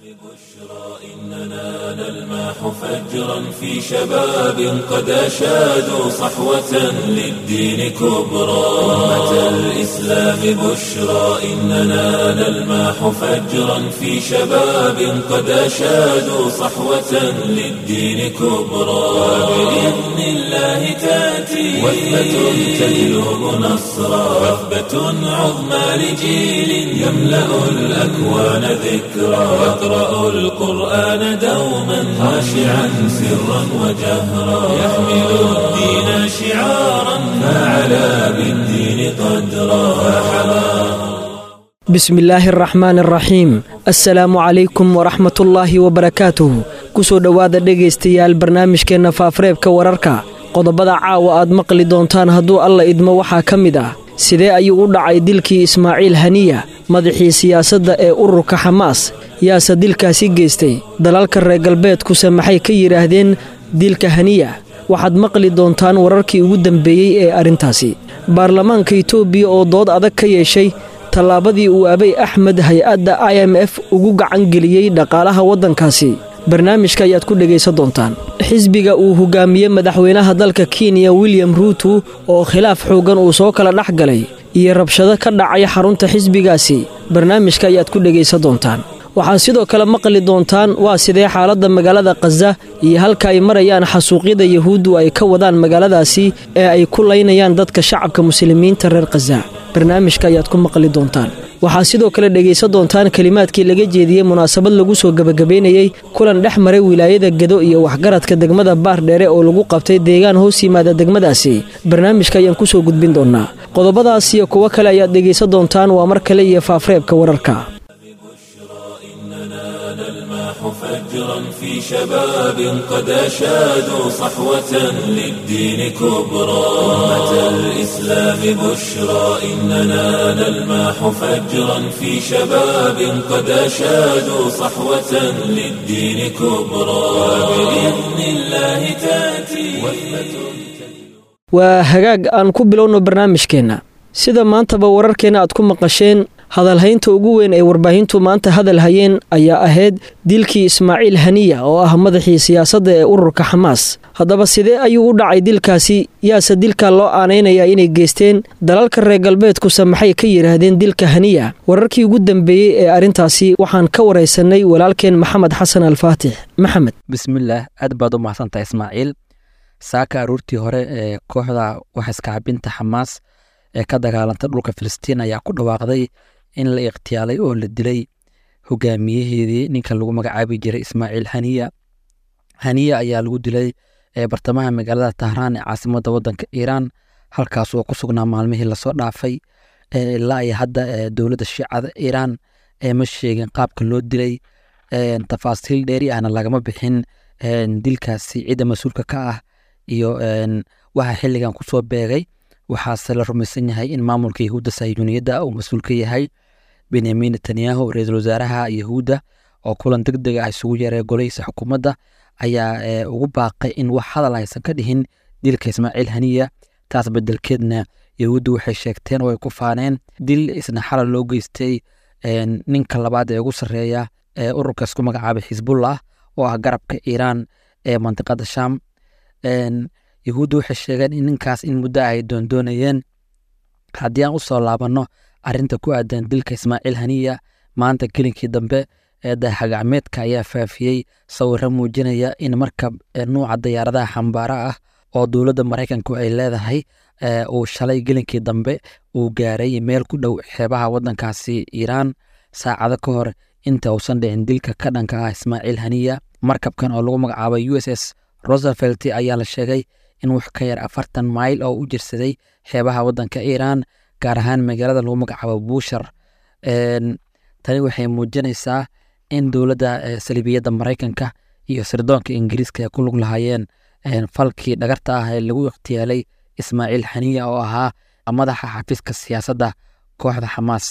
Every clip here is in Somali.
إننا نلمح فجرا في شباب قد أشادوا صحوة للدين كبرى أمة الإسلام بشرى إننا نلمح فجرا في شباب قد أشادوا صحوة للدين كبرى وبإذن الله تأتي وثبة تجلب نصرا وثبة عظمى لجيل يملأ الأكوان ذكرى يقرأ القرآن دوما خاشعا سرا وجهرا يحمل الدين شعارا فعلى بالدين قدرا فحماه bismi illaahi araxmaan araxiim assalaamu calaykum waraxmatullaahi wabarakaatuh ku soo dhowaada dhegaystayaal barnaamijkeenna faafareebka wararka qodobada caawa aad maqli doontaan hadduu alla idmo waxaa ka mid ah sidee ayuu u dhacay dilkii ismaaciil haniya madaxii siyaasadda ee ururka xamaas yaase dilkaasi geystay dalalka reer galbeedkuse maxay ka yidhaahdeen dilka haniya waxaad maqli doontaan wararkii ugu dambeeyey ee arrintaasi baarlamaanka itoobiya oo dood adag ka yeeshay tallaabadii uu abay axmed hay-adda i m f ugu gacangeliyey dhaqaalaha waddankaasi barnaamijka ayaad ku dhegaysan doontaan xisbiga uu hogaamiyey madaxweynaha dalka kenya william ruutu oo khilaaf xooggan uu soo kala dhex galay iyo rabshado ka dhacay xarunta xisbigaasi barnaamijka ayaad ku dhegaysan doontaan waxaad sidoo kale maqli doontaan waa sidee xaaladda magaalada khaza iyo halka ay marayaan xasuuqyada yahuuddu ay ka wadaan magaaladaasi ee ay ku laynayaan dadka shacabka muslimiinta reer khaza barnaamijka ayaad ku maqli doontaan waxaad sidoo kale dhegaysan doontaan kelimaadkii laga jeediyey munaasabad lagu soo gebagabaynayey kulan dhex maray wilaayada gedo iyo waxgaradka degmada baardheere oo lagu qabtay deegaan hoos yimaada degmadaasi barnaamijka ayaan ku soo gudbin doonnaa qodobadaas iyo kuwo kale ayaad dhegaysan doontaan waa mar kale iyo faafreebka wararka فجرا في شباب قد أشادوا صحوة للدين كبرى أمة الإسلام بشرى إننا نلمح فجرا في شباب قد أشادوا صحوة للدين كبرى وبإذن الله تأتي waa hagaag aan ku bilowno barnaamijkeenna sida maantaba wararkeenna aad ku maqasheen hadalhaynta ugu weyn ee warbaahintu maanta hadal hayeen ayaa ahayd dilkii ismaaciil haniya oo ah madaxii siyaasadda ee ururka xamaas haddaba sidee ayuu u dhacay dilkaasi yaase dilka loo aanaynayaa inay geysteen dalalka reer galbeedkuse maxay ka yidhaahdeen dilka haniya wararkii ugu dambeeyey ee arrintaasi waxaan ka waraysanay walaalkeen maxamed xasan alfaatix maxamed bismillaah aad baad u mahadsantahay ismaaciil saaka aruurtii hore ee kooxda waxaiskacabinta xamaas ee ka dagaalanta dhulka filistiin ayaa ku dhawaaqday in la ikhtiyaalay oo la dilay hogaamiyaheedii ninka lagu magacaabi jiray ismaaciil haniya haniya ayaa lagu dilay bartamaha magaalada tahraan ee caasimadda waddanka iiraan halkaas oo ku sugnaa maalmihii lasoo dhaafay ilaa iyo hadda dowladda shiicada iiraan ma sheegin qaabka loo dilay tafaasiil dheeri ahna lagama bixin dilkaasi cidda mas-uulka ka ah iyo waxa xilligan kusoo beegay waxaase la rumaysan yahay in maamulka yahuudda sayuuniyadda uu mas-uul ka yahay benyamin netanyahu ra-iisul wasaaraha yahuudda oo kulan deg deg ah isugu yeeray golihiisa xukuumadda ayaa ugu baaqay in wax hadal aysan ka dhihin dilka ismaaciil haniya taas bedelkeedna yahuudda waxay sheegteen oo ay ku faaneen dil isna xalal loo geystay ninka labaad ee ugu sarreeya ee ururka isku magacaabay xisbullah oo ah garabka iiraan ee mandiqada sham yahuudda waxay sheegeen in ninkaas in muddo ay doondoonayeen haddii aan usoo laabanno arinta ku aadan dilka ismaaciil haniya maanta gelinkii dambe ee dayaxgacmeedka ayaa faafiyey sawiro muujinaya in markab nuuca diyaaradaha xambaara ah oo dowladda maraykanku ay leedahay uu shalay gelinkii dambe uu gaaray meel ku dhow xeebaha waddankaasi iiraan saacado ka hor inta uusan dhicin dilka ka dhanka ah ismaaciil haniya markabkan oo lagu magacaabay u s s rosevelt ayaa la sheegay in wax ka yar afartan mayl oo u jirsaday xeebaha waddanka iiraan gaar ahaan magaalada lagu magacaabo buushar tani waxay muujinaysaa in dowladda saliibiyadda maraykanka iyo sirdoonka ingiriiska ay ku lug lahaayeen falkii dhagarta ah ee lagu ikhtiyaalay ismaaciil xaniya oo ahaa madaxa xafiiska siyaasadda kooxda xamaas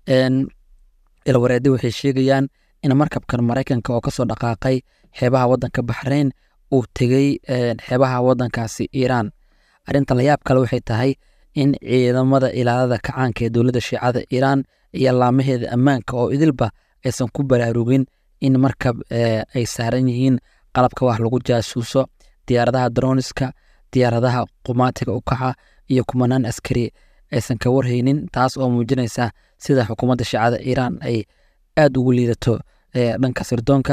ilwareedi waxay sheegayaan in markabkan maraykanka oo kasoo dhaqaaqay xeebaha waddanka baxrayn uu tegey xeebaha waddankaasi iiraan arrinta layaab kale waxay tahay in ciidamada ilaalada kacaanka ee dowladda shiicada iiraan iyo laamaheeda ammaanka oo idilba aysan ku baraarugin in markab ay saaran yihiin qalabka wax lagu jaasuuso diyaaradaha droniska diyaaradaha qumaatiga u kaca iyo kumanaan askari aysan ka warhaynin taas oo muujinaysa sida xukuumadda shiicada iiraan ay aad ugu liidato dhanka sirdoonka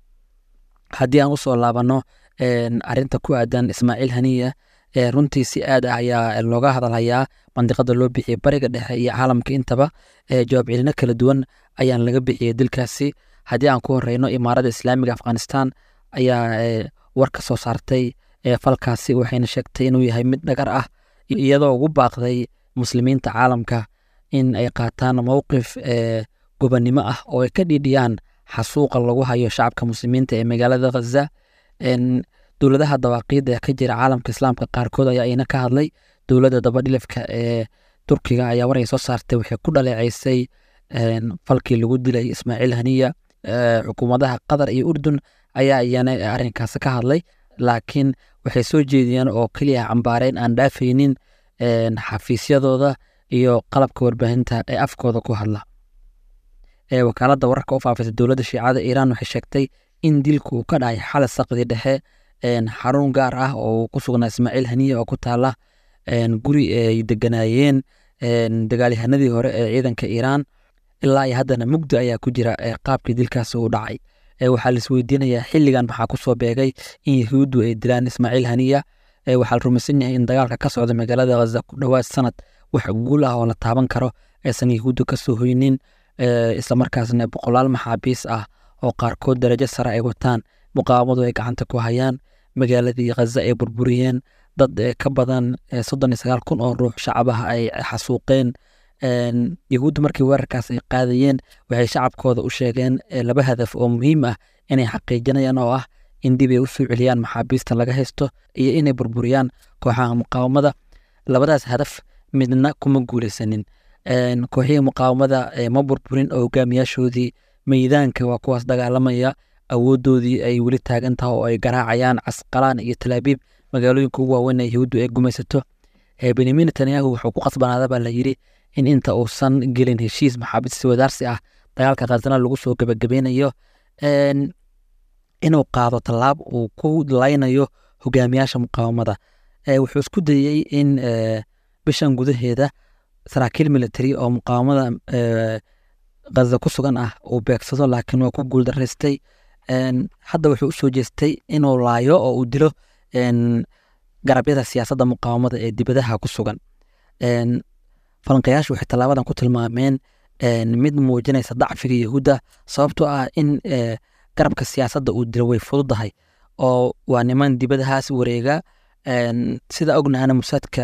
haddii aan usoo laabanno arinta ku aadan ismaaciil haniya runtii si aad ah ayaa looga hadalhayaa mandiqada loo bixiyey bariga dhexe iyo caalamka intaba jawaab celino kala duwan ayaan laga bixiyey dilkaasi haddii aan ku horeyno imaarada islaamiga afghanistan ayaa war ka soo saartay falkaasi waxayna sheegtay inuu yahay mid dhagar ah iyadoo ugu baaqday muslimiinta caalamka in ay qaataan mowqif gobannimo ah oo ay ka dhiidhiyaan xasuuqa lagu hayo shacabka muslimiinta ee magaalada khaza dowladaha dawaaqiida ee ka jira caalamka islaamka qaarkood ayaa ina ka hadlay dowladda dabadhilifka ee turkiga ayaa war ay soo saartay waxay ku dhaleeceysay falkii lagu dilay ismaaciil haniya xukuumadaha qatar iyo urdun ayaa iyana arrinkaasi ka hadlay laakiin waxay soo jeediyeen oo keliya cambaareen aan dhaafaynin xafiisyadooda iyo qalabka warbaahinta ee afkooda ku hadla wakaaladda wararka u faafisa dowladda shiicada iiraan waxay sheegtay in dilku uu ka dhacay xalay saqdii dhexe xarun gaar ah oo ku sugnaa ismaaciil haniya oo ku taala guri ay deganaayeen dagaalyahanadii hore ee ciidanka iiraan ilaa iyo haddana mugdi ayaa ku jira qaabkii dilkaasi uu dhacay waxaa la isweydiinayaa xilligan maxaa kusoo beegay in yahuuddu ay dilaan ismaaciil haniya waxaa la rumaysan yahay in dagaalka ka socda magaalada khaza ku dhowaad sanad wax guul ah oo la taaban karo aysan yahuuddu ka soo hoynin islamarkaasna boqolaal maxaabiis ah oo qaarkood darajo sare ay wataan muqaawamadu ay gacanta ku hayaan magaaladii khaza ay burburiyeen dad ka badan soddon iyo sagaal kun oo ruux shacabaha ay xasuuqeen yahuuddu markii weerarkaas ay qaadayeen waxay shacabkooda u sheegeen laba hadaf oo muhiim ah inay xaqiijinayaan oo ah in dib ay u soo celiyaan maxaabiista laga haysto iyo inay burburiyaan kooxaha muqaawamada labadaas hadaf midna kuma guuleysanin kooxihii muqaawamada ma burburin oo hogaamiyaashoodii meydaanka waa kuwaas dagaalamaya awooddoodii ay weli taagan tahay oo ay garaacayaan casqalaan iyo talaabiib magaalooyinka ugu waaweyn ee yahuuddu ay gumaysato benyamin netanyahu wuxuu ku qasbanaada baa la yidhi in inta uusan gelin heshiis maxaabiis wadaarsi ah dagaalka khasana lagu soo gebagabeynayo inuu qaado tallaab uu ku laynayo hogaamiyaasha muqaawamada wuxuu isku dayey in bishan gudaheeda saraakiil military oo muqaawamada khaza ku sugan ah uu beegsado laakiin waa ku guuldaraystay hadda wuxuu usoo jeestay inuu laayo oo uu dilo garabyada siyaasadda muqaawamada ee dibadaha ku sugan falanqayaashu waxay tallaabadan ku tilmaameen mid muujinaysa dacfiga yahuudda sababtoo ah in garabka siyaasadda uu dilo way fududahay oo waa niman dibadahaas wareega sida ognahana musaadka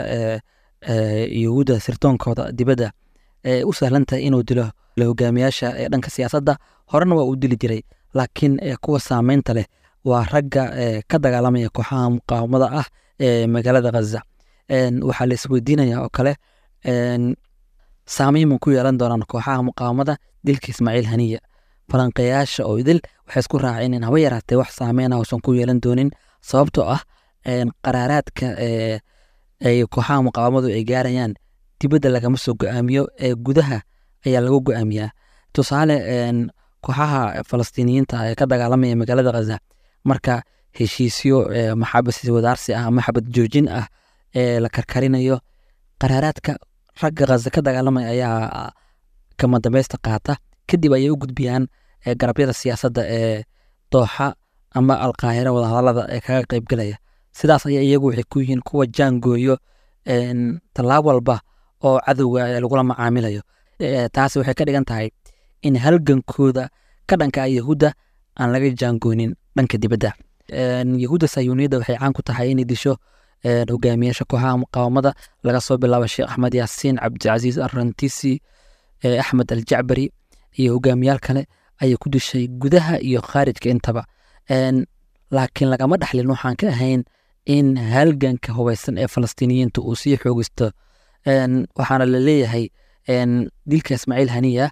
yahuudda sirtoonkooda dibadda u sahlantahay inuu dilo hogaamiyaasha ee dhanka siyaasadda horena waa uu dili jiray laakiin kuwa saameynta leh waa ragga ka dagaalamaya kooxaha muqaawamada ah ee magaalada khaza waxaa la isweydiinaya oo kale saameyn ma ku yeelan doonaan kooxaha muqaawamada dilka ismaaciil haniya falanqeyaasha oo idil waxay isku raaceen in haba yaraatee wax saameyn ah uusan ku yeelan doonin sababtoo ah qaraaraadka ay kooxaha muqaawamadu ay gaarayaan dibadda lagama soo go-aamiyo ee gudaha ayaa lagu go-aamiyaa tusaale kooxaha falastiiniyiinta ee ka dagaalamaya magaalada khaza marka heshiisyo maxabis wadaarsi ah ama xabad joojin ah ee la karkarinayo qaraaraadka ragga khaza ka dagaalamaya ayaa kama dambaysta qaata kadib ayay u gudbiyaan garabyada siyaasadda ee dooxa ama alqaahira wadahadalada ee kaga qaybgelaya sidaas ayaa iyagu waxay ku yihiin kuwa jaangooyo tallaab walba oo cadowga lagula macaamilayo taasi waxay ka dhigan tahay in halgankooda ka dhanka yahuudda aan laga jaangoonin dhanka dibadda yahuudda sayuuniyadda waxay caan ku tahay inay disho hogaamiyaasha kooxaha muqaawamada laga soo bilaabo sheekh axmed yaasiin cabdicasiis arrantisi axmed aljacbari iyo hogaamiyaal kale ayay ku dishay gudaha iyo khaarijka intaba laakiin lagama dhexlin waxaan ka ahayn in halganka hubeysan ee falastiiniyiinta uu sii xoogisto waxaana la leeyahay dilka ismaaciil haniya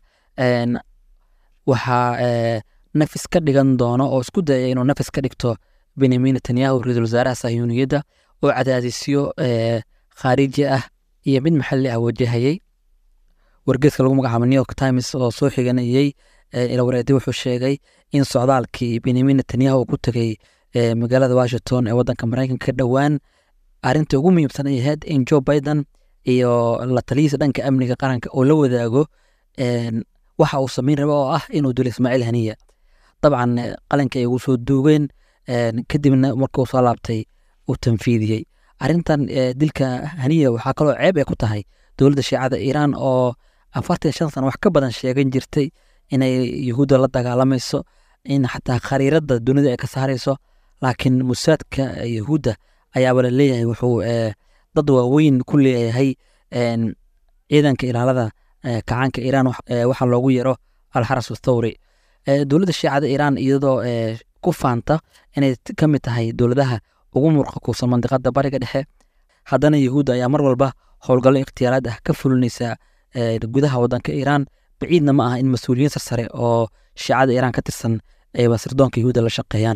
waxaa nafis ka dhigan doono oo isku dayaya inuu nafis ka dhigto benyamin netanyahu ra-iisul wasaaraha sayuuniyadda oo cadaadisyo khaariji ah iyo mid maxalli ah wajahayey wargeeska lagu magacaabo new york times oo soo xiganayey ilawareedi wuxuu sheegay in socdaalkii benyamin netanyahu ku tegey magaalada washington ee wadanka maraykanka dhowaan arinta ugu muhiimsan ay ahayd in joe biden iyo la taliyiisa dhanka amniga qaranka oo la wadaago waxa uu samayn raba oo ah inuu dilo ismaaciil haniya dabcan qalinka ay ugu soo duugeen kadibna markuu soo laabtay uu tanfiidiyey arintan dilka haniya waxaa kaloo ceeb ay ku tahay dowladda shiicada iiraan oo afartan shan sano wax ka badan sheegan jirtay inay yuhuudda la dagaalamayso in xataa khariirada dunida ay ka saarayso laakiin musaadka yuhuudda ayaaba la leeyahay wuxuu dad waaweyn ku leeyahay ciidanka ilaalada kacaanka iiraan waxaa loogu yaro alxaras thawri dowladda shiicada iiraan iyadoo ku faanta inay ka mid tahay dowladaha ugu murqa kuusan mandiqada bariga dhexe haddana yuhuudda ayaa mar walba howlgallo ikhtiyaaraad ah ka fulinaysa gudaha wadanka iiraan baciidna ma aha in mas-uuliyiin sarsare oo shiicada iiraan ka tirsan ayba sirdoonka yuhuudda la shaqeeyaan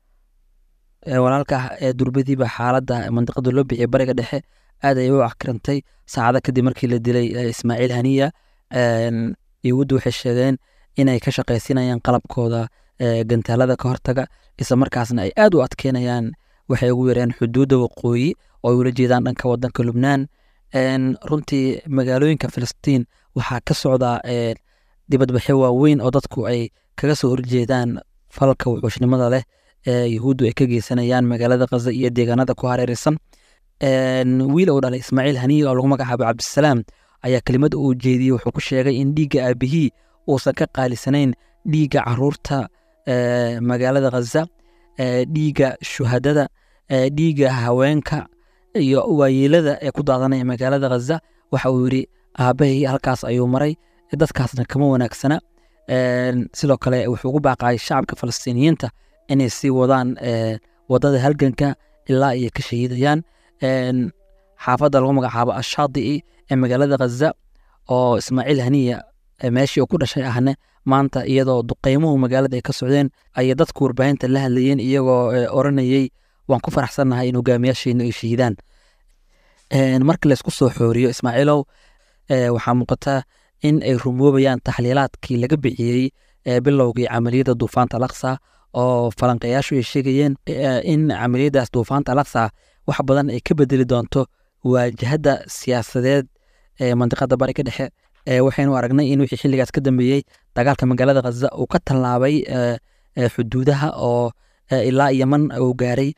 walaalka durbadiiba xaaladda mandiqada loo bixiyay bariga dhexe aad ayay u akirantay saacada kadib markii la dilay ismaaciil haniya yuhuudda waxay sheegeen inay ka shaqaysinayaan qalabkooda gantaalada ka hortaga isla markaasna ay aad u adkeynayaan waxay ugu yareen xuduudda waqooyi oo ay ula jeedaan dhanka wadanka lubnaan runtii magaalooyinka filistiin waxaa ka socda dibadbaxyo waaweyn oo dadku ay kaga soo horjeedaan falka wuxuushnimada leh ee yuhuuddu ay ka geysanayaan magaalada khaza iyo deegaanada ku hareereysan wiil uu dhalay ismaaciil haniya oo lagu magacaabo cabdisalaam ayaa kelimad uu jeediyey wuxuu ku sheegay in dhiigga aabihii uusan ka qaalisanayn dhiigga caruurta magaalada khaza dhiigga shuhadada dhiigga haweenka iyo waayeelada ee ku daadanaya magaalada khaza waxa uu yidhi aabbahay halkaas ayuu maray dadkaasna kama wanaagsana sidoo kale wuxuu ugu baaqayay shacabka falastiiniyiinta inay sii wadaan wadada halganka ilaa iyo ka shahiidayaan xaafadda lagu magacaabo ashaadi'i ee magaalada khaza oo ismaaciil haniya meeshii uu ku dhashay ahne maanta iyadoo duqeymuhu magaalada ay ka socdeen ayay dadku warbaahinta la hadlayeen iyagoo oranayey waan ku faraxsannahay in hogaamiyaasheenu ay shahiidaan marka laysku soo xooriyo ismaaciilow waxaa muuqata in ay rumoobayaan taxliilaadkii laga bixiyey bilowgii camaliyadda duufaanta alaqsa oo falanqeeyaashu ay sheegayeen in camaliyaddaas duufaanta alaqsa wax badan ay ka bedeli doonto waajahadda siyaasadeed ee mandiqada bariga dhexe waxaynu aragnay in wixii xilligaas ka dambeeyey dagaalka magaalada khaza uu ka tallaabay xuduudaha oo ilaa yeman uu gaaray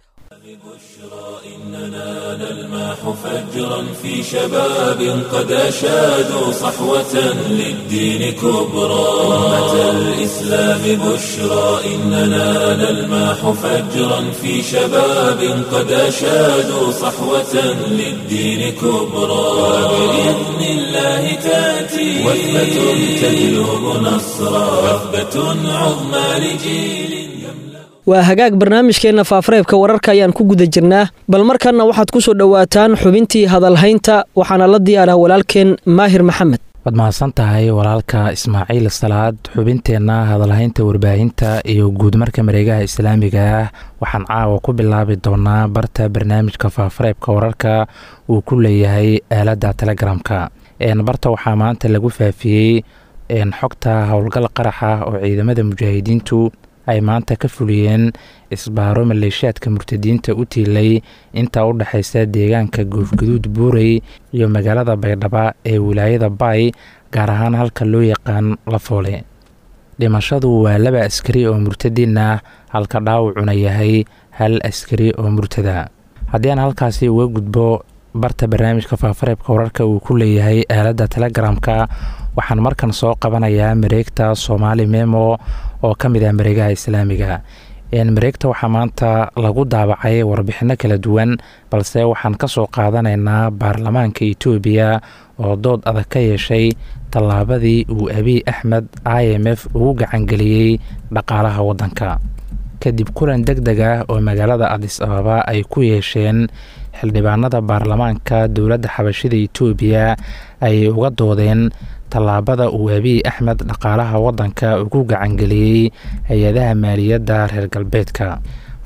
إننا نلمح فجرا في شباب قد أشادوا صحوة للدين كبرى أمة الإسلام بشرى إننا نلمح فجرا في شباب قد أشادوا صحوة للدين كبرى وبإذن الله تأتي وثبة تجلب نصرا وثبة عظمى لجيل waa hagaag barnaamijkeenna faafareebka wararka ayaan ku guda jirnaa bal markanna waxaad ku soo dhowaataan xubintii hadalhaynta waxaana la diyaarah walaalkeen maahir maxamed waad mahadsan tahay walaalka ismaaciil salaad xubinteenna hadalhaynta warbaahinta iyo guudmarka mareegaha islaamiga ah waxaan caawa ku bilaabi doonaa barta barnaamijka faafareebka wararka uu ku leeyahay aaladda telegramka barta waxaa maanta lagu faafiyey xogta howlgal qaraxa oo ciidamada mujaahidiintu ay maanta ka fuliyeen isbaaro maleeshiyaadka murtadiinta u tiilay inta u dhexaysa deegaanka goofgaduud buurey iyo magaalada baydhaba ee wilaayada baay gaar ahaan halka loo yaqaan lafoole dhimashadu waa laba askari oo murtadiin ah halka dhaawacuna yahay hal askari oo murtada haddii aan halkaasi uga gudbo barta barnaamijka faafareebka wararka uu ku leeyahay aaladda telegramka waxaan markan soo qabanayaa mareegta soomaali memo oo ka mid ah mareegaha islaamiga mareegta waxaa maanta lagu daabacay warbixino kala duwan balse waxaan ka soo qaadanaynaa baarlamaanka etoobiya oo dood adag ka yeeshay tallaabadii uu abiy axmed i m f ugu gacangeliyey dhaqaalaha waddanka kadib kulan deg deg ah oo magaalada adis ababa ay ku yeesheen xildhibaanada baarlamaanka dowladda xabashida etoobiya ay uga doodeen tallaabada uu abiy axmed dhaqaalaha waddanka ugu gacangeliyey hay-adaha maaliyadda reer galbeedka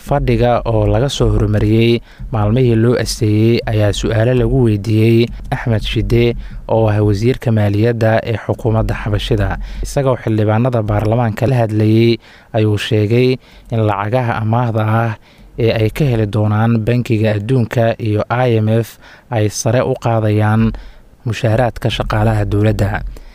fadhiga oo laga soo horumariyey maalmihii loo asteeyey ayaa su-aalo lagu weydiiyey axmed shide oo ah wasiirka maaliyadda ee xukuumadda xabashida isagoo xildhibaanada baarlamaanka la hadlayey ayuu sheegay in lacagaha amaahda ah ee ay ka heli doonaan bankiga adduunka iyo i m f ay sare u qaadayaan mushaaraadka shaqaalaha dowladda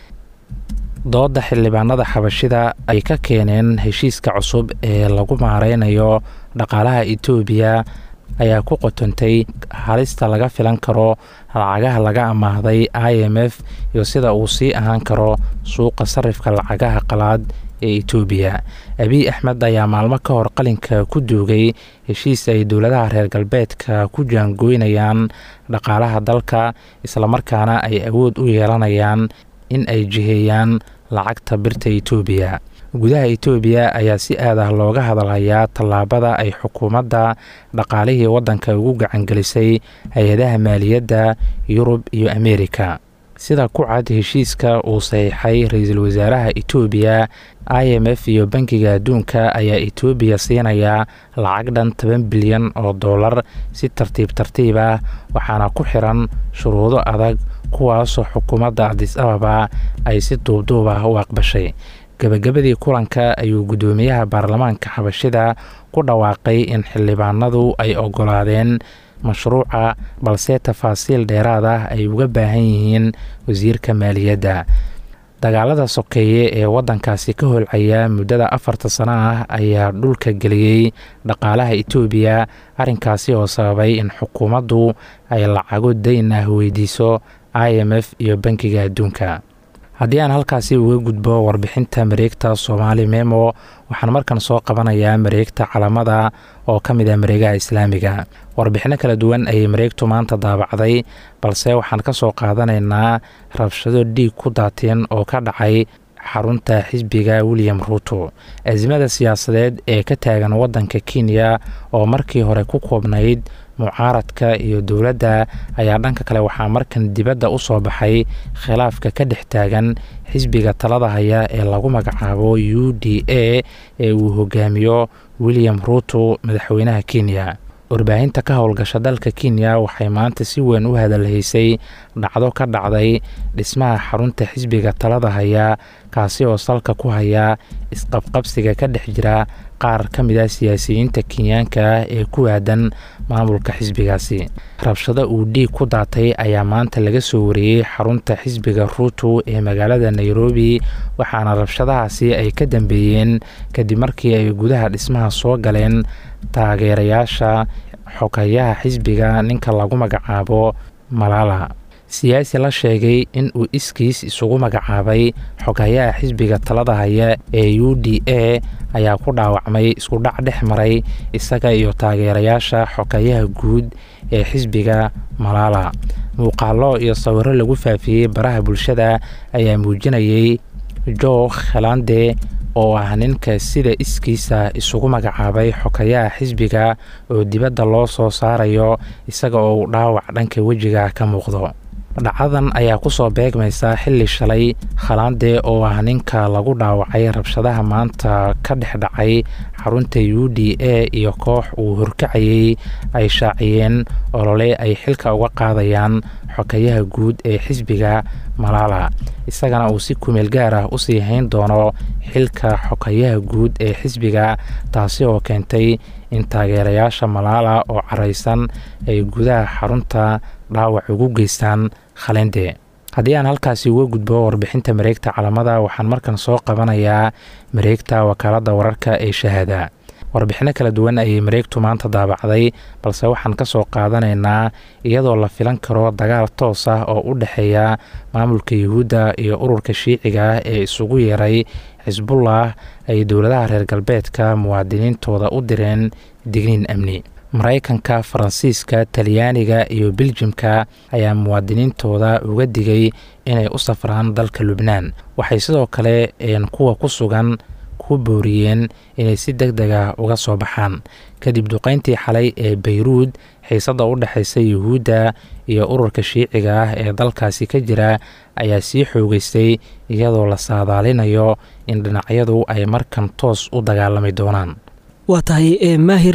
dooda xildhibaanada xabashida ay ka keeneen heshiiska cusub ee lagu maareynayo dhaqaalaha etoobiya ayaa ku qotontay halista laga filan karo lacagaha laga amaahday i m f iyo sida uu sii ahaan karo suuqa sarifka lacagaha qalaad ee etoobiya abiy axmed ayaa maalmo ka hor qalinka ku duugay heshiis ay dowladaha reer galbeedka ku jaangoynayaan dhaqaalaha dalka islamarkaana ay awood u yeelanayaan in ay jiheeyaan lacagta birta etoobiya gudaha etoobiya ayaa si aad ah looga hadalhayaa tallaabada ay xukuumadda dhaqaalihii waddanka ugu gacangelisay hay-adaha maaliyadda yurub iyo ameerika sida ku cad heshiiska uu saxiixay ra-iisul wasaaraha etoobiya i m f iyo bankiga adduunka ayaa etoobiya siinaya lacag dhan toban bilyan oo dollar si tartiib tartiib ah waxaana ku xiran shuruudo adag kuwaasoo xukuumadda adis ababa ay si duubduub ah u aqbashay gebagabadii kulanka ayuu guddoomiyaha baarlamaanka xabashida ku dhawaaqay in xildhibaanadu ay ogolaadeen mashruuca balse tafaasiil dheeraad ah ay uga baahan yihiin wasiirka maaliyadda dagaalada sokeeye ee waddankaasi ka holcaya muddada afarta sano ah ayaa dhulka geliyey dhaqaalaha etoobiya arrinkaasi oo sababay in xukuumaddu ay lacago dayn ah weydiiso i m f iyo bankiga adduunka haddii aan halkaasi uga gudbo warbixinta mareegta soomaali memo waxaan markan soo qabanayaa mareegta calamada oo ka mid ah mareegaha islaamiga warbixinno kala duwan ayay mareegtu maanta daabacday balse waxaan ka soo qaadanaynaa rabshado dhiig ku daateen oo ka dhacay xarunta xisbiga william ruuto azimada siyaasadeed ee ka taagan waddanka kenya oo markii hore ku koobnayd mucaaradka iyo dowladda ayaa dhanka kale waxaa markan dibadda u soo baxay khilaafka ka dhex taagan xisbiga talada haya ee lagu magacaabo u d a ee uu hogaamiyo william ruuto madaxweynaha kenya warbaahinta ka howlgasha dalka kenya waxay maanta si weyn u hadalhaysay dhacdo ka dhacday dhismaha xarunta xisbiga talada haya kaasi oo salka ku haya isqabqabsiga ka dhex jira qaar ka mid ah siyaasiyiinta kenyaanka ah ee ku aadan maamulka xisbigaasi rabshado uu dhiig ku daatay ayaa maanta laga soo wariyey xarunta xisbiga ruuto ee magaalada nairobi waxaana rabshadahaasi ay ka dambeeyeen kadib markii ay gudaha dhismaha soo galeen taageerayaasha xogayaha xisbiga ninka lagu magacaabo malaala siyaasi la sheegay in uu iskiis isugu magacaabay xogayaha xisbiga talada haya ee u d a ayaa ku dhaawacmay iskudhac dhex maray isaga iyo taageerayaasha xogayaha guud ee xisbiga malaala muuqaalo iyo sawiro lagu faafiyey baraha bulshada ayaa muujinayay jo khelande oo ah ninka sida iskiisa isugu magacaabay xogayaha xisbiga oo dibadda loo soo saarayo isaga oo uu dhaawac dhanka wejiga ka muuqdo dhacadan ayaa kusoo beegmaysa xilli shalay khalande oo ah ninka lagu dhaawacay rabshadaha maanta ka dhex dhacay xarunta u d a iyo koox uu horkacayey ay shaaciyeen olole ay xilka uga qaadayaan xogayaha guud ee xisbiga malaala isagana uu si kumeel gaar ah usii hayn doono xilka xogayaha guud ee xisbiga taasi oo keentay in taageerayaasha malaala oo caraysan ay gudaha xarunta dhaawac ugu geystaan khalende haddii aan halkaasi uga gudbo warbixinta mareegta calamada waxaan markan soo qabanayaa mareegta wakaaladda wararka ee shahaada warbixinno kala duwan ayay mareegtu maanta daabacday balse waxaan ka soo qaadanaynaa iyadoo la filan karo dagaal toos ah oo u dhexeeya maamulka yuhuudda iyo ururka shiiciga ah ee isugu yeeray xisbullah ay dowladaha reer galbeedka muwaadiniintooda u direen digniin amni maraykanka faransiiska talyaaniga iyo beljimka ayaa muwaadiniintooda uga digay inay u safraan dalka lubnaan waxay sidoo kale kuwa ku sugan ku booriyeen inay si deg deg ah uga soo baxaan kadib duqeyntii xalay ee bayruud xiisadda u dhexaysa yuhuudda iyo ururka shiiciga ah ee dalkaasi ka jira ayaa sii xoogeystay iyadoo la saadaalinayo in dhinacyadu ay markan toos u dagaalami doonaan waa tahay maahir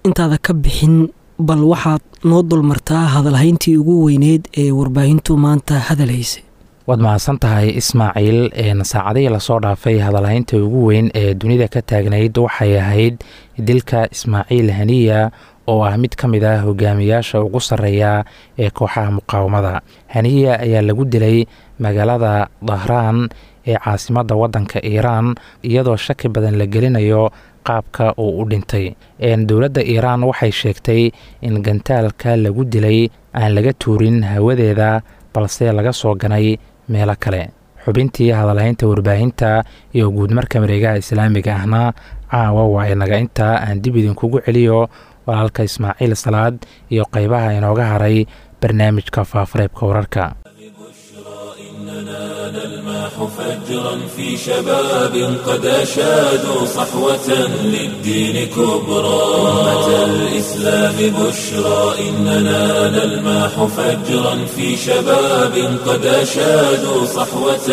intaada ka bixin bal waxaad noo dulmartaa hadalhayntii ugu weyneyd ee warbaahintu maanta hadalhaysay waad mahadsan tahay ismaaciil saacadihii lasoo dhaafay hadalhaynta ugu weyn ee dunida ka taagnayd waxay ahayd dilka ismaaciil haniya oo ah mid ka mid ah hogaamiyaasha ugu sarreeya ee kooxaha muqaawamada haniya ayaa lagu dilay magaalada dahraan ee caasimadda waddanka iiraan iyadoo shaki badan la gelinayo qaabka uu u dhintay dowladda iiraan waxay sheegtay in gantaalka lagu dilay aan laga tuurin hawadeeda balse laga soo ganay meelo kale xubintii hadalhaynta warbaahinta iyo guudmarka mareegaha islaamiga ahna caawa waa inaga intaa aan dib idinkugu celiyo walaalka ismaaciil salaad iyo qaybaha inooga haray barnaamijka faafareebka wararka فجرا في شباب قد أشادوا صحوة للدين كبرى أمة الإسلام بشرى إننا نلماح فجرا في شباب قد أشادوا صحوة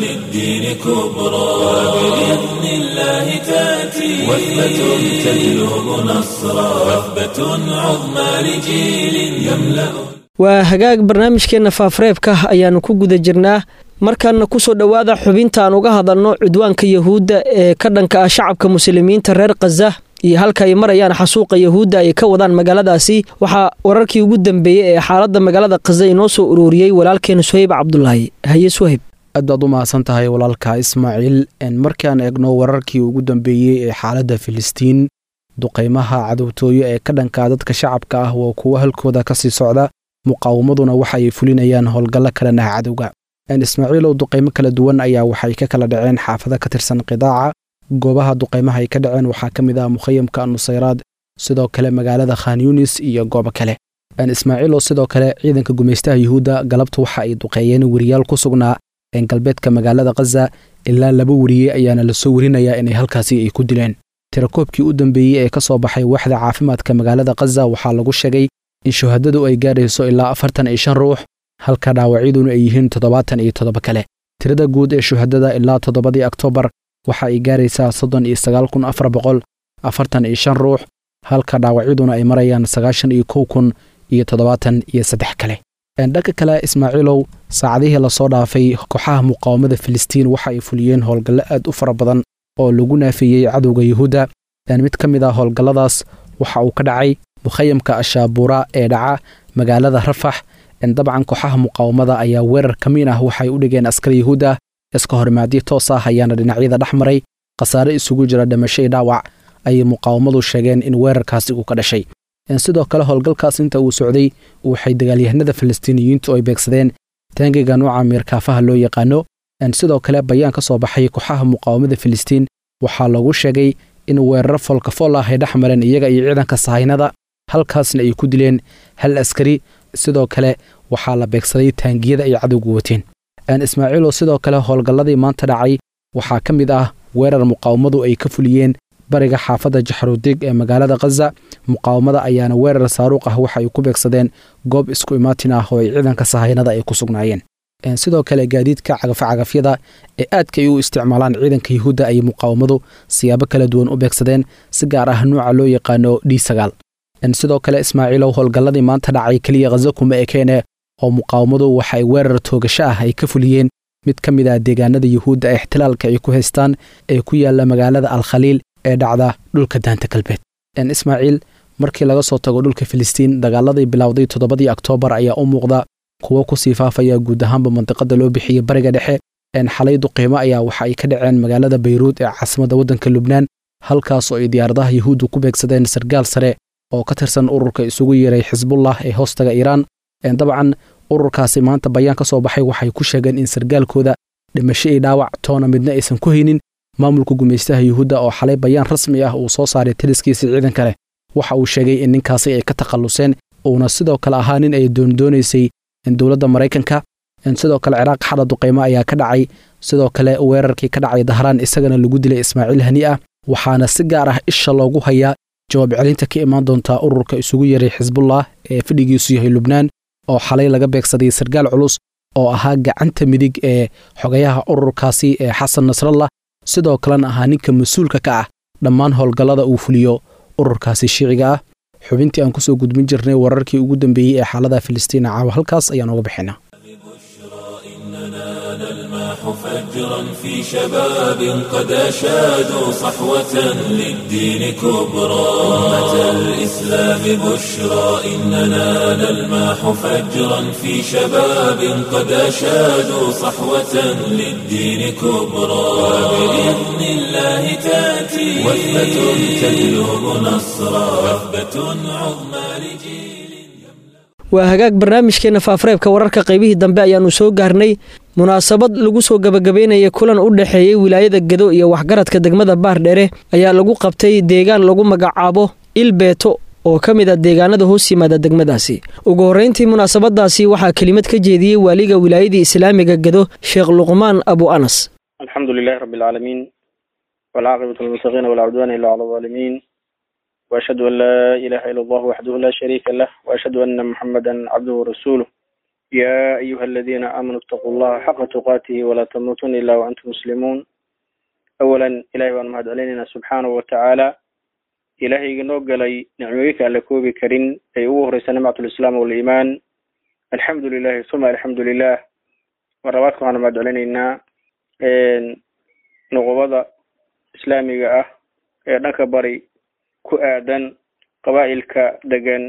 للدين كبرى وبإذن الله تأتي وثبة تجلب نصرا وثبة عظمى لجيل يملأ waa hagaag barnaamijkeenna faafareebka ayaannu ku guda jirnaa markaana kusoo dhowaada xubinta aan uga hadalno cudwaanka yahuudda ee ka dhanka ah shacabka muslimiinta reer khaza iyo halka ay marayaan xasuuqa yahuudda ay ka wadaan magaaladaasi waxaa wararkii ugu dambeeyey ee xaaladda magaalada khaza inoo soo ururiyey walaalkeena suhayb cabdulaahi haye suhayb aad baad u mahadsan tahay walaalka ismaaciil markaan eegno wararkii ugu dambeeyey ee xaaladda filistiin duqaymaha cadowtooyo ee ka dhanka dadka shacabka ah waa kuwo halkooda ka sii socda muqaawamaduna waxa ay fulinayaan howlgallo kalan ah cadowga ismaaciilow duqaymo kala duwan ayaa waxay ka kala dhaceen xaafado ka tirsan qidaaca goobaha duqaymaha ay ka dhaceen waxaa ka mid ah mukhayamka nusayraad sidoo kale magaalada khan yunis iyo goobo kale ismaaciilow sidoo kale ciidanka gumaystaha yuhuudda galabtu waxa ay duqeeyeen weriyaal ku sugnaa galbeedka magaalada khaza ilaa laba weriye ayaana lasoo werinayaa inay halkaasi ay ku dileen tirakoobkii u dambeeyey ee ka soo baxay waaxda caafimaadka magaalada khaza waxaa lagu sheegay in shuhadadu ay gaadhayso ilaa afartan iyo shan ruux halka dhaawacyaduna ay yihiin toddobaatan iyo toddoba kale tirada guud ee shuhadada ilaa toddobadii oktoobar waxa ay gaaraysaa soddon iyo sagaal kun afar boqol afartan iyo shan ruux halka dhaawacyaduna ay marayaan sagaashan iyo kow kun iyo toddobaatan iyo saddex kale dhanka kale ismaaciilow saacadihii lasoo dhaafay kooxaha muqaawamada filistiin waxa ay fuliyeen howlgallo aad u fara badan oo lagu naafeeyey cadowga yuhuudda mid ka mid ah howlgalladaas waxa uu ka dhacay mukhayamka ashaabuura ee dhaca magaalada rafax dabcan kooxaha muqaawamada ayaa weerar ka miin ah waxay u dhigeen askar yuhuud ah iska horimaadyo toos ah ayaana dhinacyada dhex maray khasaare isugu jira dhimasho iyo dhaawac ayay muqaawamadu sheegeen in weerarkaasi uu ka dhashay sidoo kale howlgalkaas inta uu socday waxay dagaalyahanada falastiiniyiintu ay beegsadeen taangiga nuuca miirkaafaha loo yaqaano sidoo kale bayaan ka soo baxay kooxaha muqaawamada filistiin waxaa lagu sheegay in weeraro foolkafool ah ay dhex mareen iyaga iyo ciidanka sahaynada halkaasna ay ku dileen hal askari sidoo kale waxaa la beegsaday taangiyada ay cadowgu wateen ismaaciilow sidoo kale howlgalladii maanta dhacay waxaa ka mid ah weerar muqaawamadu ay ka fuliyeen bariga xaafadda jaxrudig ee magaalada khaza muqaawamada ayaana weerar saaruuq ah waxa ay ku beegsadeen goob isku imaatin ah oo ay ciidanka sahaynada ay ku sugnaayeen sidoo kale gaadiidka cagafcagafyada ee aadka ay u isticmaalaan ciidanka yuhuudda ayay muqaawamadu siyaabo kala duwan u beegsadeen si gaar ah nuuca loo yaqaano d sagaal sidoo kale ismaaciilow howlgalladii maanta dhacay keliya khaza kuma ekeene oo muqaawamadu waxaay weerar toogasho ah ay ka fuliyeen mid ka mid ah deegaanada yuhuudda ee ixtilaalka ay ku haystaan ee ku yaala magaalada alkhaliil ee dhacda dhulka daanta galbeed ismaaciil markii laga soo tago dhulka filistiin dagaaladii bilowday toddobadii oktoobar ayaa u muuqda kuwo kusii faafaya guud ahaanba mandiqada loo bixiyey bariga dhexe xalay duqiimo ayaa waxa ay ka dhaceen magaalada bayruud ee caasimadda waddanka lubnaan halkaas oo ay diyaaradaha yuhuuddu ku beegsadeen sargaal sare oo ka tirsan ururka isugu yeeray xisbullah ee hoostaga iiraan dabcan ururkaasi maanta bayaan ka soo baxay waxay ku sheegeen in sargaalkooda dhimasho iyo dhaawac toona midna aysan ku haynin maamulka gumaystaha yuhuudda oo xalay bayaan rasmi ah uu soo saaray taliskiisa ciidanka leh waxa uu sheegay in ninkaasi ay ka takhalluseen uuna sidoo kale ahaa nin ay doondoonaysay dowladda maraykanka sidoo kale ciraaq xadha duqaymo ayaa ka dhacay sidoo kale weerarkii ka dhacay dahraan isagana lagu dilay ismaaciil hani ah waxaana si gaar ah isha loogu hayaa jawaab celinta ka imaan doontaa ururka isugu yeeray xisbullah ee fadhigiisu yahay lubnaan oo xalay laga beegsaday sargaal culus oo ahaa gacanta midig ee xogayaha ururkaasi ee xasan nasrallah sidoo kalena ahaa ninka mas-uulka ka ah dhammaan howlgallada uu fuliyo ururkaasi shiiciga ah xubintii aan kusoo gudbin jirnay wararkii ugu dambeeyey ee xaalada filistiin caawa halkaas ayaan uga bixinaa فجرا في شباب قد أشادوا صحوة للدين كبرى أمة الإسلام بشرى إننا نلماح فجرا في شباب قد أشادوا صحوة للدين كبرى وبإذن الله تأتي وثبة تجلب نصرا وثبة عظمى لجيل waa hagaag barnaamijkeena faafareebka wararka qaybihii dambe ayaannu soo gaarnay munaasabad lagu soo gabagabeynaya kulan u dhexeeyey wilaayada gedo iyo waxgaradka degmada baardhere ayaa lagu qabtay deegaan lagu magacaabo ilbeeto oo ka mid a deegaanada hoos yimaada degmadaasi ugu horreyntii munaasabadaasi waxaa kelimad ka jeediyey waaliga wilaayadii islaamiga gedo sheekh luqmaan abu anas alxamdu lilahi rabbi alcaalamiin walcaaqibatu lilmuttaqiina walaa cudwaana illa cala alظaalimiin وأشهد أن لا إله إلا الله وحده لا شريك له وأشهد أن محمدا عبده ورسوله يا أيها الذين آمنوا اتقوا الله حق تقاته ولا تموتن إلا وأنتم مسلمون أولا إلهي وأن مهد علينا سبحانه وتعالى إلهي نوغلي نعميك على كوبي كريم أي أوهر سنمعة الإسلام والإيمان الحمد لله ثم الحمد لله مراتكم أنا مهد علينا نغوضة إسلامي أه نكبري ku aadan qabaa'ilka degan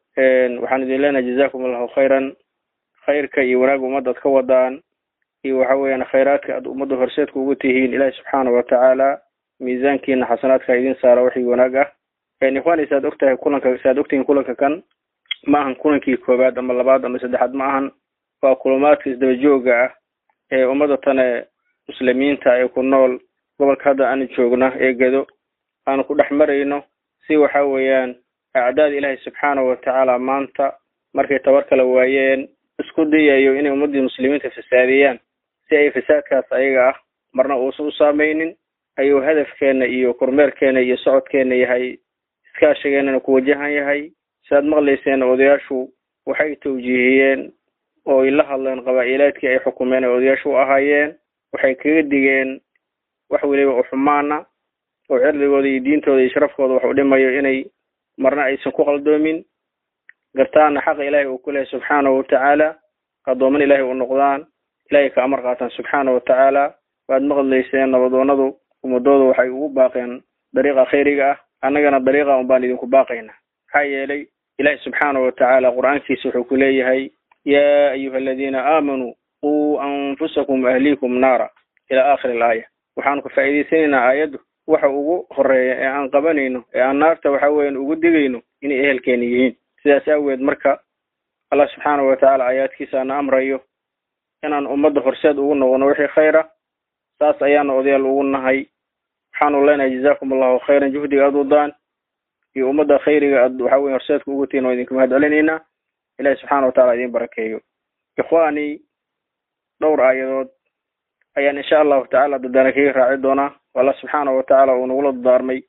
waxaan idin leenahay jazakum allahu khayran khayrka iyo wanaag ummadda ad ka wadaan iyo waxa weeyaan khayraadka aad ummadda horseedka ugu tihiin ilaahi subxaana watacaala miisaankiina xasanaadka idin saara wixii wanaag ah ikhwaani saad ogtahay kulanka saad ogtihiin kulanka kan ma ahan kulankii koowaad ama labaad ama saddexaad ma ahan waa kulumaadka isdaba jooga ah ee ummadda tane muslimiinta ee ku nool gobolka hadda aanu joogna ee gedo aanu ku dhex marayno si waxa weeyaan acdaada ilaahay subxaana watacaala maanta markay tabar kala waayeen isku dayayo inay ummaddii muslimiinta fasaadiyaan si ay fasaadkaas ayaga ah marna uusan u saameynin ayuu hadafkeena iyo kormeerkeena iyo socodkeena yahay iskaashigeenana ku wajahan yahay siaad maqlayseen odayaashu waxay tawjiihiyeen oo ay la hadleen qabaa'ilaadkii ay xukumeen ay odayaashu u ahaayeen waxay kaga digeen wax weliba u xumaana oo cirdigooda iyo diintooda iyo sharafkooda wax u dhimayo inay marna aysan ku qaldoomin gartaana xaqa ilaahay uu ku lehay subxaanahu watacaala addooman ilaahay u noqdaan ilaahay ka amar qaataan subxaana watacaala waad maqlayseen nabadoonadu ummadooda waxay ugu baaqeen dariiqa khayriga ah annagana dariiqa un baan idinku baaqayna maxaa yeelay ilaahay subxaana watacaala qur-aankiisa wuxuu ku leeyahay yaa ayuha aladiina aamanuu quu anfusakum ahliikum naara ila aakhiri alaaya waxaanu ka faa'iidaysanaynaa aayaddu waxa ugu horeeya ee aan qabanayno ee aan naarta waxa weeyaan ugu digayno inay ehelkeena yihiin sidaas aageed marka allah subxaana watacaala aayaadkiisa ana amrayo inaan ummadda horseed ugu noqono wixii khayra saas ayaana odayaal ugu nahay waxaanu leenahay jazakum allahu khayran juhdiga aad wadaan iyo ummadda khayriga aad waxa weye horseedka ugu tihin oo idinka mahad celinaynaa ilahi subxaana watacala idin barakeeyo ikhwaani dhowr aayadood ayaan insha allahu tacala dadaana kaga raaci doonaa allah subxaana watacaala uu nagula dadaarmay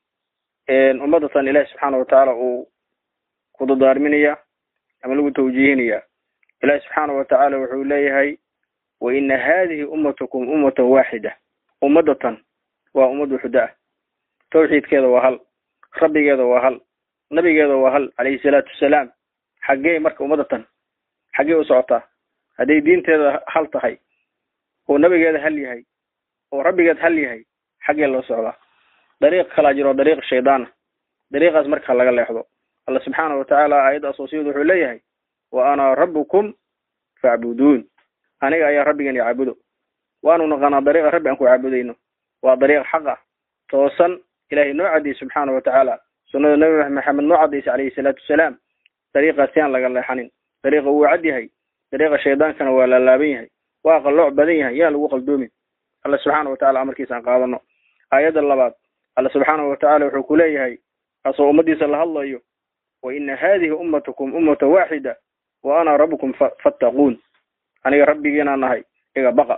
ummaddatan ilahi subxaana watacaala uu ku dadaarminaya ama lagu tawjiihinaya ilahi subxaana watacaala wuxuu leeyahay wa ina hadihi ummatukum ummatan waaxida ummadatan waa ummad waxuda ah tawxiidkeeda waa hal rabbigeeda waa hal nabigeeda waa hal calayhi salaatu wasalaam xaggee marka ummadatan xaggee u socotaa hadday diinteeda hal tahay oo nabigeeda hal yahay oo rabbigeed hal yahay xaggee loo socdaa dariiq kalaa jiro dariiq shaydaana dariiqaas marka laga leexdo alla subxaana watacaala aayadda asoosiyadu wuxuu leeyahay wa ana rabbukum facbuduun aniga ayaa rabbigan i caabudo waanu naqaanaa dariiqa rabbi aan ku caabudayno waa dariiq xaq ah toosan ilahay noo cadiyey subxaana watacaala sunnada nabi maxamed noo cadaysa calayhi salaatu wasalaam dariiqaas yaan laga leexanin dariiqa wuu cad yahay dariiqa shaydaankana waa laalaaban yahay waa qallooc badan yahay yaan lagu qaldoomin alla subxaana watacala amarkiisa aan qaadano aayadda labaad alla subxaana watacaala wuxuu ku leeyahay asoo ummadiisa la hadlayo wa ina hadihi ummatukum ummata waaxida wa ana rabbukum fattaquun aniga rabbigiinaa nahay iga baqa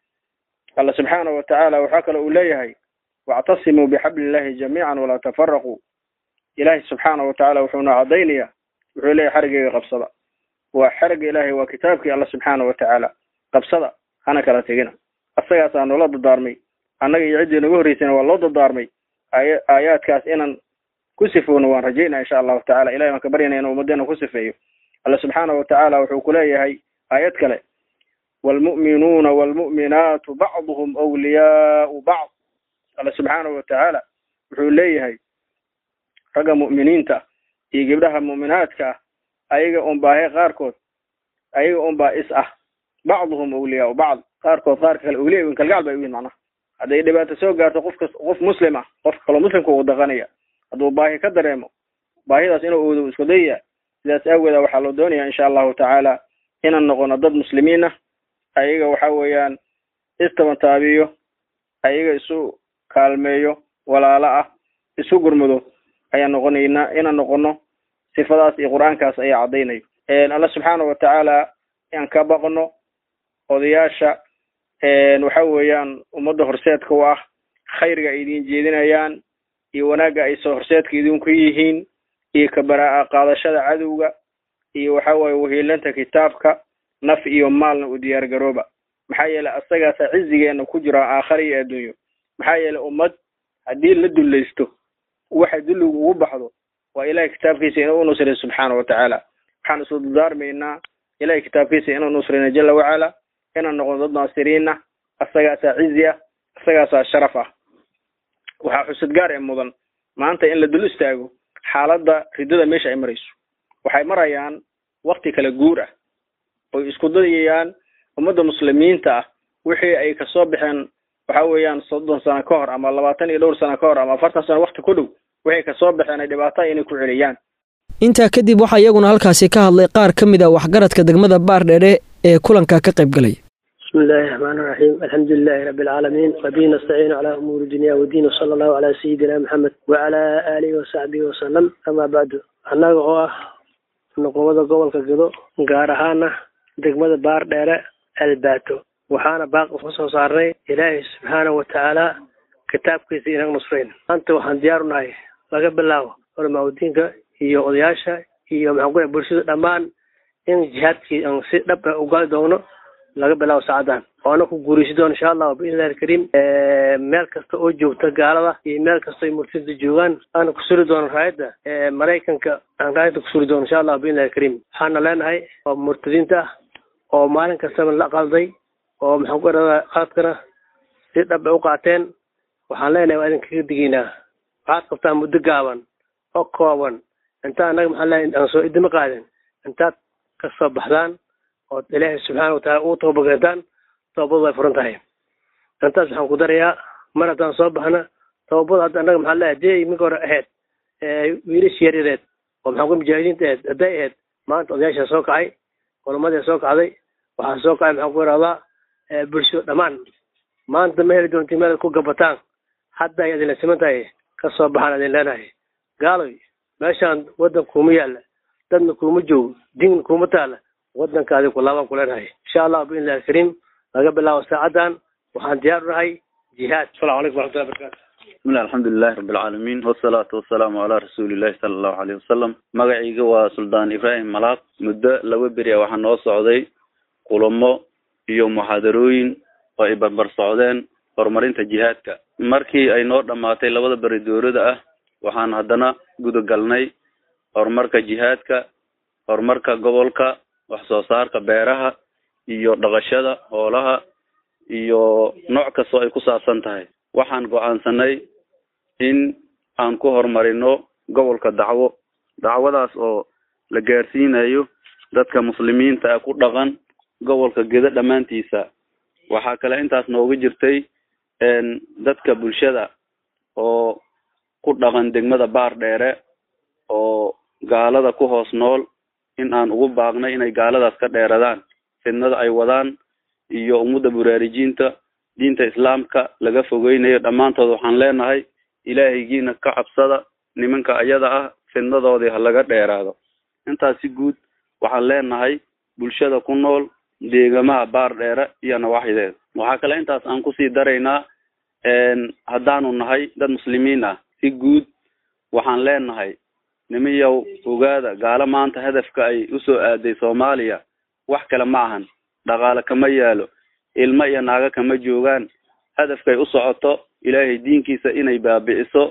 alla subxaana watacaala waxaa kale uu leeyahay wactasimuu bixabli illahi jamiican walaa tafaraquu ilaahay subxaana watacaala wuxuuna caddaynaya wuxuu leeyahay xarigeyga qabsada waa xariga ilaahay waa kitaabkii alla subxaana watacaala qabsada hana kala tegina asagaasaa noola dadaarmay annaga iyo ciddii nagu horreysayna waa loo dadaarmay aaya aayaadkaas inaan ku sifowna waan rajaynaa insha allahu tacala ilahay waan ka baryana inuu ummadeena ku sifeeyo alla subxaana wa tacaala wuxuu ku leeyahay aayad kale waalmu'minuuna waalmu'minaatu bacduhum awliyaau bacd alla subxaana wa tacaala wuxuu leeyahay ragga mu'miniinta iyo gabdhaha mu'minaadka ah ayaga un baahe qaarkood ayaga un baa is ah bacduhum awliyaau bacd qaarkood qaarka kale awliya weyn kalgacal bay u yihin macnaha hadday dhibaato soo gaarto qofka qof muslim ah qofka kaloo muslimka uu daqanaya hadduu baahi ka dareemo baahidaas inuu oodo isku dayaya sidaas aageeda waxaa loo doonaya insha allahu tacaala inaan noqono dad muslimiin ah ayaga waxa weeyaan istabantaabiyo ayaga isu kaalmeeyo walaalo ah isu gurmudo ayaan noqonaynaa inaan noqono sifadaas iyo qur-aankaas ayaa caddaynayo alla subxaana wa tacaala aan ka baqno odayaasha waxa weeyaan ummadda horseedka u ah khayrga ay idin jeedinayaan iyo wanaagga ay soo horseedka idinku yihiin iyo kabaraa qaadashada cadowga iyo waxa weeye wahiilanta kitaabka naf iyo maalna u diyaar garooba maxaa yeelay asagaasa cizigeena ku jira aakhara iyo adduunyo maxaa yeelay ummad haddii la dullaysto waxa dulligu ugu baxdo waa ilahay kitaabkiisa inuu unusray subxaana wa tacaala waxaan isu dardaarmaynaa ilahay kitaabkiisa inuu nusrayna jala wacala inaan noqono dad naasiriina asagaasaa cizi ah asagaasaa sharaf ah waxaa xusad gaar ee mudan maanta in la dul istaago xaaladda riddada meesha ay marayso waxay marayaan wakti kala guur ah oy isku dayayaan ummadda muslimiinta ah wixii ay kasoo baxeen waxa weeyaan soddon sano ka hor ama labaatan iyo dhowr sano ka hor ama afartan sano wakti ku dhow waxay kasoo baxeen ay dhibaato inay ku celiyaan intaa kadib waxaa iyaguna halkaasi ka hadlay qaar ka mid a waxgaradka degmada baardheere ee kulanka ka qayb galay بسم الله الرحمن الرحيم الحمد لله رب العالمين وبه نستعين على أمور الدنيا والدين وصلى الله على سيدنا محمد وعلى آله وصحبه وسلم أما بعد annaga oo ah nuqubada gobolka gedo gaar ahaana degmada baar dheere albaato waxaana baaq uka soo saarnay ilaahay subxaana wa tacaala kitaabkiisa inaga nusrayn maanta waxaan diyaar u nahay laga bilaabo culamaauddiinka iyo odayaasha iyo maxaan ku bulshada dhammaan in jihaadkii aan si dhab ah ugali doono laga bilaabo saacadan oona ku guuraysi doono insha allahu biidnillahi alkariim meel kasta oo joogta gaalada iyo meel kasta ay murtida joogaan aana ku suri doono raayadda maraykanka aan raayadda ku suri doono insha allahu biidnillahi alkariim waxaana leenahay oo murtadiinta ah oo maalin kastaba la qalday oo maxaan ku idhahdaa qaladkana si dhab ay u qaateen waxaan leenahay waa idin kaga digaynaa waxaad qabtaa muddo gaaban oo kooban inta annaga maxaan leenahay aan soo idima qaadin intaad ka soo baxdaan ood ilaahay subxaana wataala ugu toobakeentaan toobadu way furan tahay intaas waxaan ku darayaa mar haddaan soo baxna toobada hadda annaga maxaa leeyahay dee iminka hore ahayd wiilash yaryareed oo maxaan ku mujaahidiinta ahayd hadday ahayd maanta odayaashaa soo kacay culamadii soo kacday waxaa soo kacay maxaan ku idhahdaa bulsho dhammaan maanta ma heli doonti meel ku gabataan hadda ay idinla siman tahay ka soo baxaan idin leenahay gaaloy meeshaan waddan kuuma yaalla dadna kuuma joogo diin kuuma taalla waddankaadi ku laabaan ku leenahay insha allah biidnillahi alkariim laga bilaabo saacadan waxaan diyaar u nahay jihaad asalamu calaykum waraxmatullahi barakatu bismillahi alxamdulilahi rabbi alcaalamiin wasalaatu wasalaamu calaa rasuulillahi sala allahu aleyhi wasalam magacayga waa suldaan ibraahim malaaq muddo laba beri a waxaa noo socday kulamo iyo muxaadarooyin oo ay barbar socdeen horumarinta jihaadka markii ay noo dhammaatay labada beri dowlada ah waxaan haddana gudagalnay horumarka jihaadka horumarka gobolka wax soo saarka beeraha iyo dhaqashada hoolaha iyo nooc kastoo ay ku saabsan tahay waxaan go-aansanay in aan ku horumarino gobolka dacwo dacwadaas oo la gaarsiinayo dadka muslimiinta ah ku dhaqan gobolka gedo dhammaantiisa waxaa kale intaas nooga jirtay dadka bulshada oo ku dhaqan degmada baar dheere oo gaalada ku hoos nool in aan ugu baaqnay inay gaaladaas ka dheeradaan fidnada ay wadaan iyo ummadda buraarijiinta diinta islaamka laga fogeynayo dhammaantood waxaan leenahay ilaahaygiina ka cabsada nimanka ayada ah fidnadoodii ha laga dheeraado intaas si guud waxaan leenahay bulshada ku nool deegamaha baar dheere iyo nawaaxideeda waxaa kale intaas aan kusii daraynaa haddaanu nahay dad muslimiin ah si guud waxaan leenahay nimayow ogaada gaalo maanta hadafka ay usoo aaday soomaaliya wax kale ma ahan dhaqaale kama yaalo ilmo iyo naago kama joogaan hadafkay u socoto ilaahay diinkiisa inay baabi'iso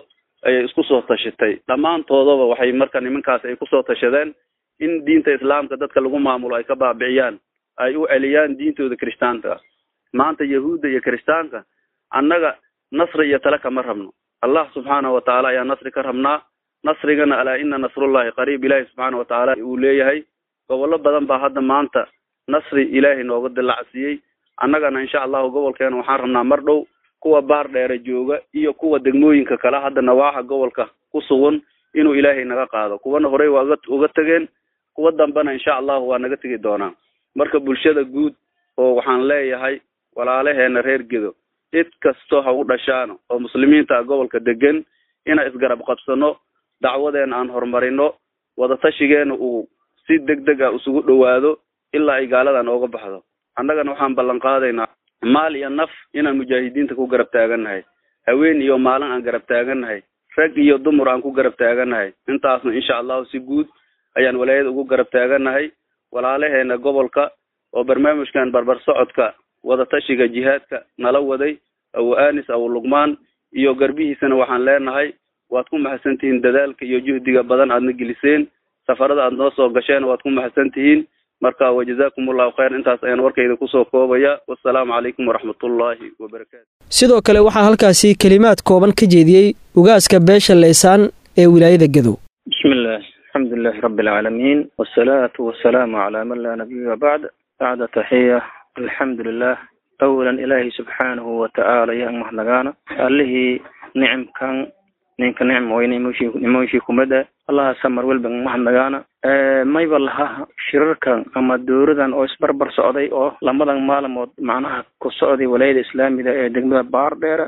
ayay isku soo tashatay dhammaantoodaba waxay marka nimankaas ay kusoo tashadeen in diinta islaamka dadka lagu maamulo ay ka baabiciyaan ay u celiyaan diintooda kirishtaanka maanta yahuudda iyo kirishtaanka annaga nasri iyo tale kama rabno allah subxaanahu watacaala ayaa nasri ka rabnaa nasrigana alaa ina nasrullahi qariib ilaahi subxaana watacaala uu leeyahay gobollo badan baa hadda maanta nasri ilaahay nooga dilacsiiyey annagana insha allahu gobolkeena waxaan rabnaa mar dhow kuwa baar dheere jooga iyo kuwa degmooyinka kale hadda nawaaxa gobolka ku sugan inuu ilaahay naga qaado kuwana horey waa uga uga tegeen kuwa dambena insha allahu waa naga tegi doonaa marka bulshada guud oo waxaan leeyahay walaalaheena reer gedo cid kasto ha u dhashaano oo muslimiinta ah gobolka degan inaan isgarab qabsano dacwadeena aan horumarino wadatashigeena uu si deg deg ah isugu dhowaado ilaa ay gaalada nooga baxdo annagana waxaan ballan qaadaynaa maal iyo naf inaan mujaahidiinta ku garab taagannahay haween iyo maalin aan garab taagannahay rag iyo dumar aan ku garab taagannahay intaasna insha allahu si guud ayaan walaayada ugu garab taagannahay walaalaheena gobolka oo barnaamijkan barbar socodka wadatashiga jihaadka nala waday abu anis abu luqmaan iyo garbihiisana waxaan leenahay waad ku mahadsan tihiin dadaalka iyo juhdiga badan aadna geliseen safarada aad noo soo gasheen waad ku mahadsan tihiin marka wajazakum allahu khayr intaas ayaan warkayda kusoo koobaya wassalaamu calaykum waraxmatullaahi wabarakaatu sidoo kale waxaa halkaasi kelimaad kooban ka jeediyey ugaaska beesha leysaan ee wilaayada gedow بسم الله الحمد لله رب العالمين والصلاة والسلام على من لا نبي بعد بعد تحية الحمد لله أولا إلهي سبحانه وتعالى يا مهلغانا الله نعم كان ninka nicm weyne nimooshii kumada allaha samar welban mahadnagaana mayba laha shirarkan ama dowradan oo isbarbar socday oo lamadan maalmood macnaha ku socday walaayada islaamiga ee degmada baardheere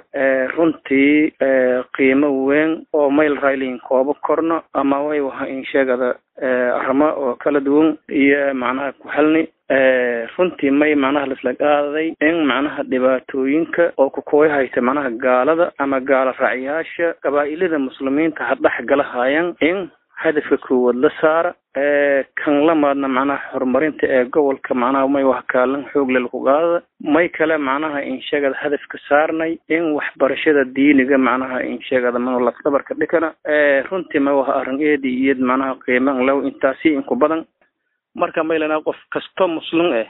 runtii qiimo weyn oo mayl raylin koobo korno ama way waha in sheegada arrimo oo kala duwan iyo macnaha ku helni runtii may macnaha laisla qaaday in macnaha dhibaatooyinka oo kukuway haysta macnaha gaalada ama gaalo raacyaasha qabaa'ilada muslimiinta ha dhex galahayan in hadafka koowaad la saara kan lamaadna macnaha horumarinta ee gobolka macnaha may wax kaalin xoogle laku qaadada may kale macnaha insheegada hadafka saarnay in waxbarashada diiniga macnaha insheegada manu lafdabarka dhikana runtii may waha arrin eedi iyad macnaha qiiman low intaasi inku badan marka maylana qof kasto muslim ah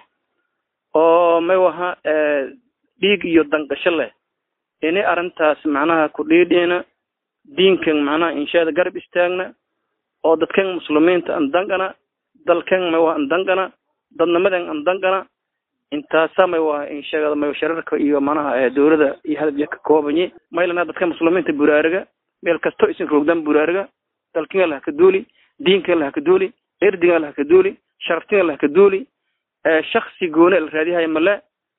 oo may waha dhiig iyo danqasho leh ini arrintaas macnaha ku dhiidhiina diinkan macnaha inshaada garab istaagna oo dadkan muslimiinta an danqana dalkan may waha an danqana dadnimadan an danqana intaasa may waha inshaagada may shararka iyo macnaha dowlada iyo hadabya ka koobanye maylana dadka muslimiinta buraariga meel kasto isin roogdan buraariga dalkan laha ka duuli diinkan laha ka duuli erdigan laha ka duuli sharaftigan laha ka duuli shaksi goone la raadiyahay male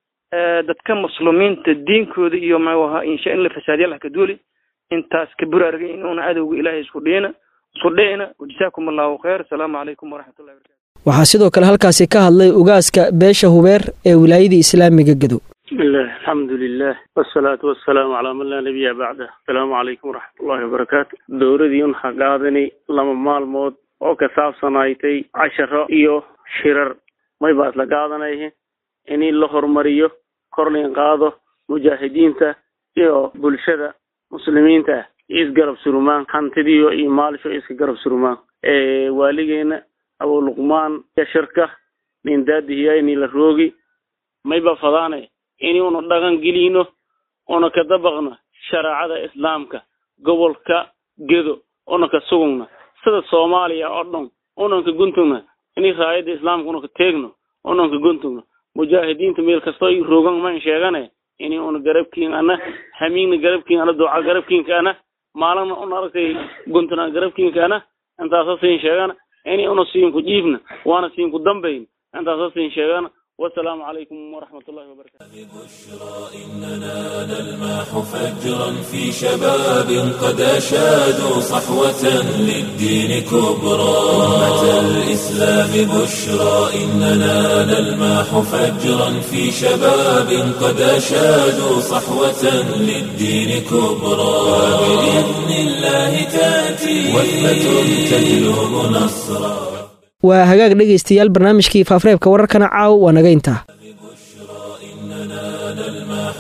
dadka muslimiinta diinkooda iyo ma waha insha in la fasaadiya laha ka duuli intaas ka buraarga inuuna cadowga ilaahay isku dhiyina isku dhicina wajazaakum allahu khayr asalaamu calaykum waraxmatullahi barakatu waxaa sidoo kale halkaasi ka hadlay ugaaska beesha hubeer ee wilaayada islaamiga gedow بسم الله الحمد لله والصلاة والسلام على من لا نبي بعده السلام عليكم ورحمة الله وبركاته dowradii un haqaadani lama maalmood oo ka saabsanaaytay casharo iyo shirar may baa isla qaadanayhe in la horumariyo korlin qaado mujaahidiinta iyo bulshada muslimiinta ah isgarab surumaan hantidiyo iyo maalisho iska garab surumaan waaligeena abu luqmaan yashirka nin daadihiya ini la roogi mayba fadaane ini una dhaqan gelino una ka dabaqno shareecada islaamka gobolka gedo una ka sugugna sida soomaaliya oo dhan unan ka guntugna ini raayada islaamka una ka teegno unan ka guntugno mujaahidiinta meel kasto i roogan man sheegane ini una garabkiin ana hamiigna garabkiin ana duca garabkiinka ana maalina una aragtay guntuna garabkiinka ana intaasa siin sheegana ini una siinku jiifna waana siinku dambayn intaasa siin sheegana والسلام عليكم ورحمة الله وبركاته بشرى إننا نلمح فجرا في شباب قد أشادوا صحوة للدين كبرى أمة الإسلام بشرى إننا نلمح فجرا في شباب قد أشادوا صحوة للدين كبرى وبإذن الله تأتي وثبة تجلب نصرا waa hagaag dhegaystayaal barnaamijkii faafareebka wararkana caaw waa naga intaa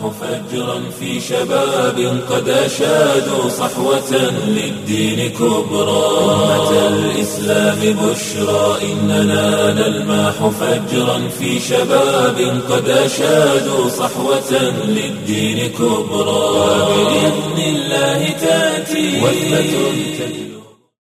فجرا في شباب قد أشادوا صحوة للدين كبرى أمة الإسلام بشرى إننا نلمح فجرا في شباب قد أشادوا صحوة للدين كبرى وبإذن الله تأتي وثبة تجلو